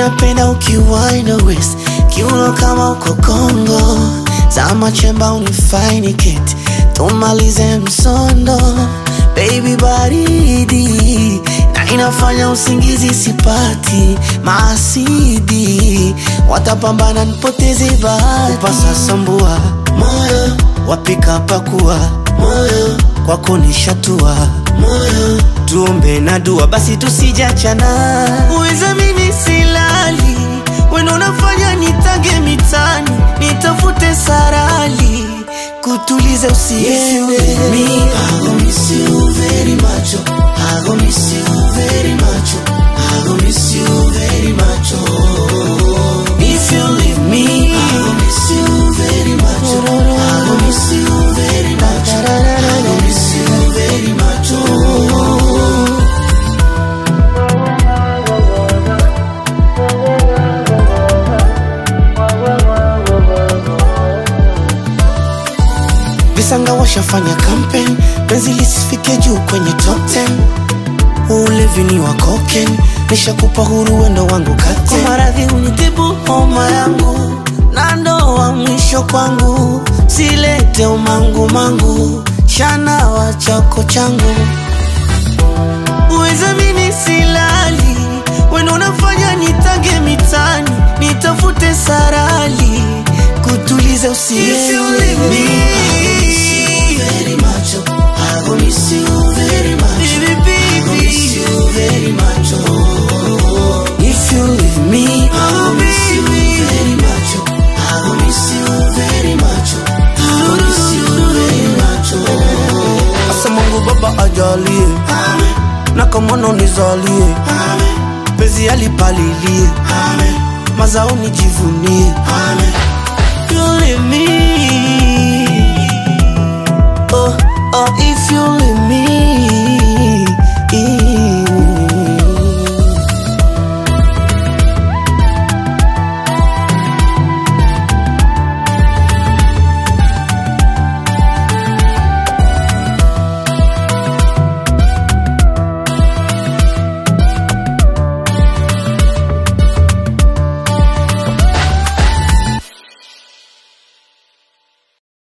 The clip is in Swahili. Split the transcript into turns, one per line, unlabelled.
napenda ukiwaina west kiuno kama uko Kongo, zama chemba unifaini keti, tumalize msondo baby, baridi na inafanya usingizi sipati, maasidi watapambana nipoteze bahati, upasa sambua moyo wapika pakua moyo kwako nishatua moyo tuombe na dua basi tusijachana uweza mimi silali wendo unafanya nitage mitani nitafute sarali kutuliza usiende
Me, I gon' miss you very much. oh. I gon' miss you very much. oh. I gon' miss you very much. oh.
if you leave me
I gon' miss you very much. oh. I gon' miss you very much. oh. I gon' miss you very much. oh.
visanga washafanya campaign penzi lisifike juu kwenye top 10 ulevi ni wa cocaine nishakupa huru wendo wangu kate kwa maradhi unitibu homa yangu na ndoa mwisho kwangu silete umangu mangu shana wa chako changu uweza mimi silali wendo unafanya nitage mitani nitafute sarali kutuliza usiende
Very much. oh. I gon' miss you very much. oh. I gon' miss you very much. oh.
If you leave me,
I gon' miss you very much. oh. I gon' miss you very much. oh. I gon' miss you very much. oh.
asa Mungu Baba ajalie
Amen.
na kamono nizalie,
Amen.
penzi alipalilie,
Amen.
mazao nijivunie.
Amen.
You leave me